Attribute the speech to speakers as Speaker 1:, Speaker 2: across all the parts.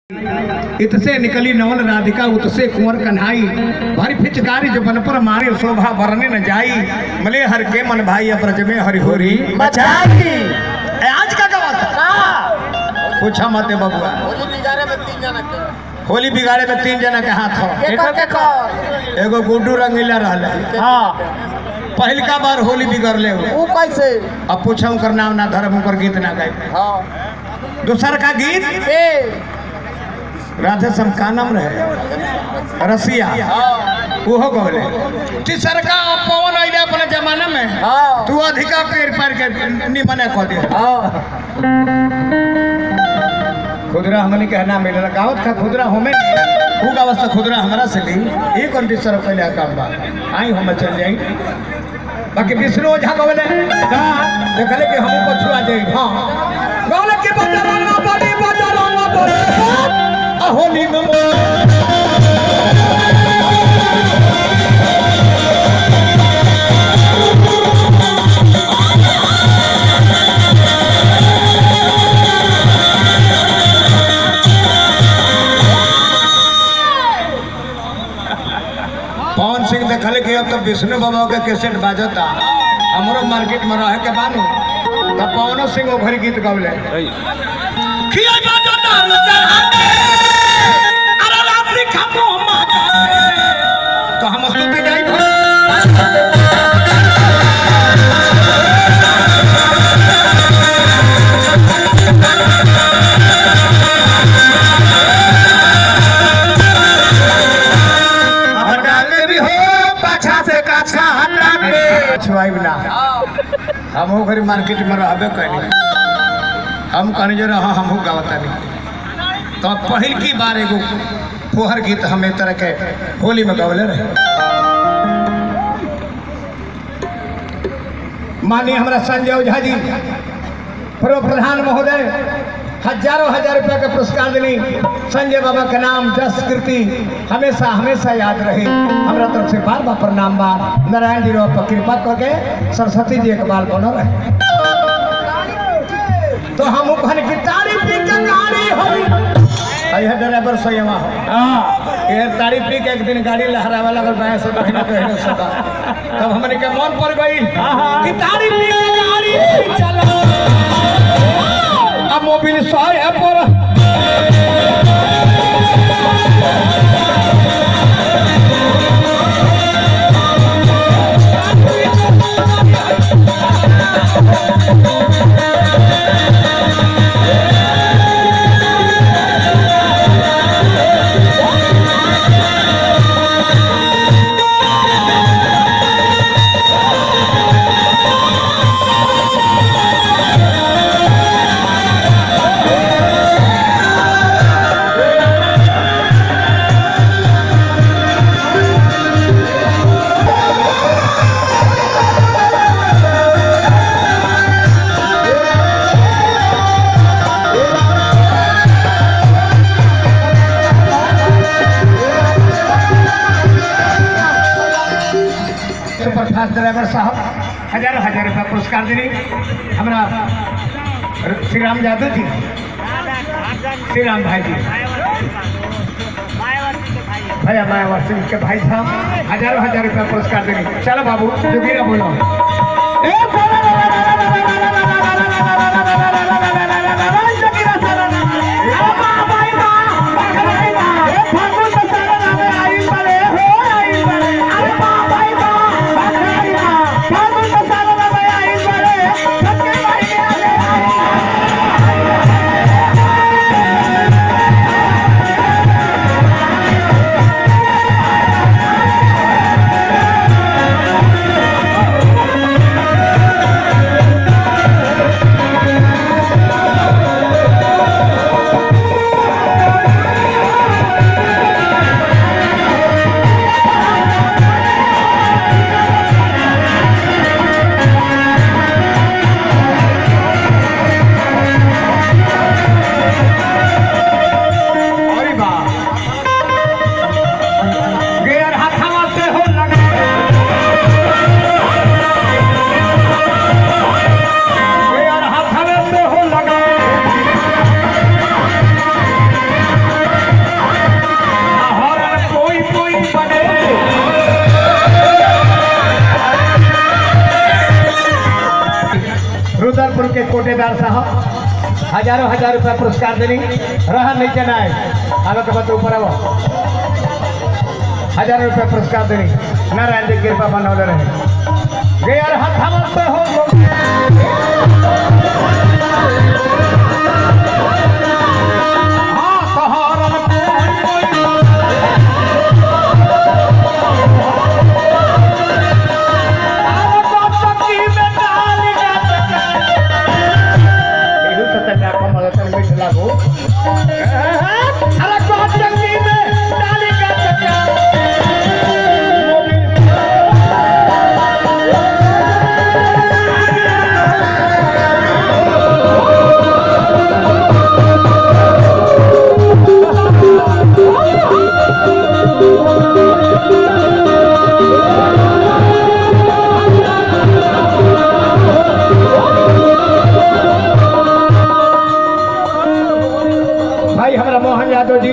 Speaker 1: इतसे निकली नवल राधिका उतसे कुंवर कन्हाई भारी फिचकारी जो बन पर मारे शोभा बरने न जाई मले हर के मन भाई अप्रज में हरिहोरी
Speaker 2: बचाई
Speaker 1: ए, आज का गवाता
Speaker 2: का
Speaker 1: पूछा मत बबुआ
Speaker 2: होली बिगाड़े में तीन जना के
Speaker 1: होली बिगाड़े में तीन जना के हाथ हो
Speaker 2: केकर केकर
Speaker 1: एगो गुड्डू रंगीला रहले
Speaker 2: हाँ
Speaker 1: पहलका बार होली बिगड़ले हो
Speaker 2: वो कैसे
Speaker 1: अब पूछा उनकर नाम ना धर्म उनकर गीत ना गाय
Speaker 2: हाँ
Speaker 1: दूसर का गीत
Speaker 2: ए
Speaker 1: राधे सम का नाम रहे रसिया
Speaker 2: हाँ
Speaker 1: ओहो गौले तीसर का पवन अइले अपने जमाना में
Speaker 2: हाँ
Speaker 1: तू अधिका पेड़ पर के निमने कह दे
Speaker 2: हाँ
Speaker 1: खुदरा हमने के ना मिलल गावत का खुदरा हमें ऊ अवस्था खुदरा हमरा से ली ये कौन तीसर पहले काम बा आई हम चल जाई बाकी विष्णु ओझा गौले का देखले कि हम पछुआ जाई हां गौले के बजारा ना बड़ी बजारा ना बड़ी आ होली में पवन सिंह देखले कि अब तो विष्णु बाबा के कैसेट बाजता हमरो मार्केट में रहे के बानू तब पवनो सिंह ओभर गीत गौले खिया बाजता चढ़ाते अरे रात्रि खापो तो हम स्तुति गाई हटाते भी हो पाछा से काछा हटाते छुआई ना हम हो घरी मार्केट में रहबे कनी हम कहनी जो रहा हमहू गावता नहीं तो पहिल की बार एगो फोहर गीत हम एक तरह के होली में गवले रहे माननीय हमारा संजय ओझा जी पूर्व प्रधान महोदय हजारों हजार रुपया का पुरस्कार दिली संजय बाबा के नाम जस कीर्ति हमेशा हमेशा याद रहे हमारा तरफ से बार बार प्रणाम बा नारायण जी पर कृपा करके सरस्वती जी एक बाल बनो रहे तो हम कहने की तारीफ की के गाड़ी होई अयह ड्राइवर संयमा हो हां ये तारीफ की के एक दिन गाड़ी लहरावे लगल बाएं से दाहिने दाहिने से तब हमने के मन पड़ गई कि तारीफ की के गाड़ी चलो अब मोबिल सॉय है पर सुपरफास्ट ड्राइवर साहब हजारों हजार रुपया पुरस्कार दिली हमारा श्री राम यादव जी श्री राम भाई जी भैया मायावर सिंह के भाई साहब हजारों हजार रुपया पुरस्कार दिली चलो बाबू जोगीरा बोलो ए बोलो, बोलो, बोलो, बोलो, बोलो, बोलो, बोलो, बोलो, बोलो, बोलो, बोलो, बोलो, बोलो, बोलो, बोलो, जोगीरा सारा नाम। ए बा, भाई बा, भाई बा, ए फागुन तो सारा नाम है, आई बड़े हो, आई बड़े। अरे बा, भाई बा, भाई बा, फागुन तो सारा नाम है, आई बड़े। सबके भाई आले, आई ठेकेदार साहब हजारों हजार रुपया पुरस्कार देनी रहा नहीं चना है आगे के बाद ऊपर आओ हजार रुपया पुरस्कार देनी नारायण जी कृपा बनौले रहे गैर हथावल से हो हाँ, सहारन कोई कोई एहू से तनिया कमल तन मीठ लागो अरे कौन जंगी में डाली का चक्का भाई हमारा मोहन यादव जी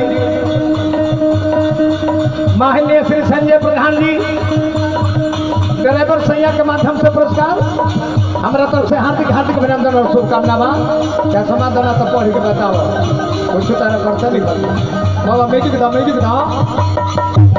Speaker 1: माननीय श्री संजय प्रधान जी ड्राइवर सैया के माध्यम से पुरस्कार हमारा तरफ से हार्दिक हार्दिक अभिनंदन और शुभकामना बा क्या समाधान तो पढ़ के बताओ कुछ तरह करते नहीं करते बाबा म्यूजिक दो म्यूजिक दो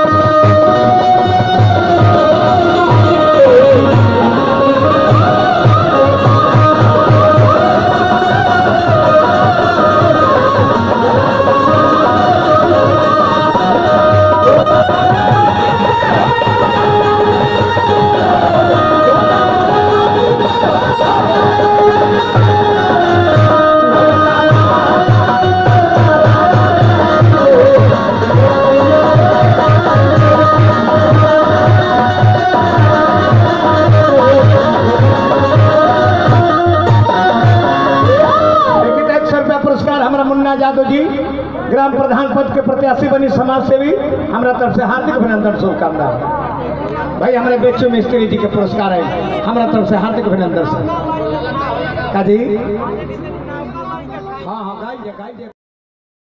Speaker 1: लेकिन एक सौ रुपया पुरस्कार हमारा मुन्ना यादव जी ग्राम प्रधान पद के प्रत्याशी बनी समाज सेवी हमारा तरफ से हार्दिक अभिनंदन शुभकामना भाई हमारे बेचू मिस्त्री जी के पुरस्कार है हमारा तरफ से हार्दिक अभिनंदन सर का जी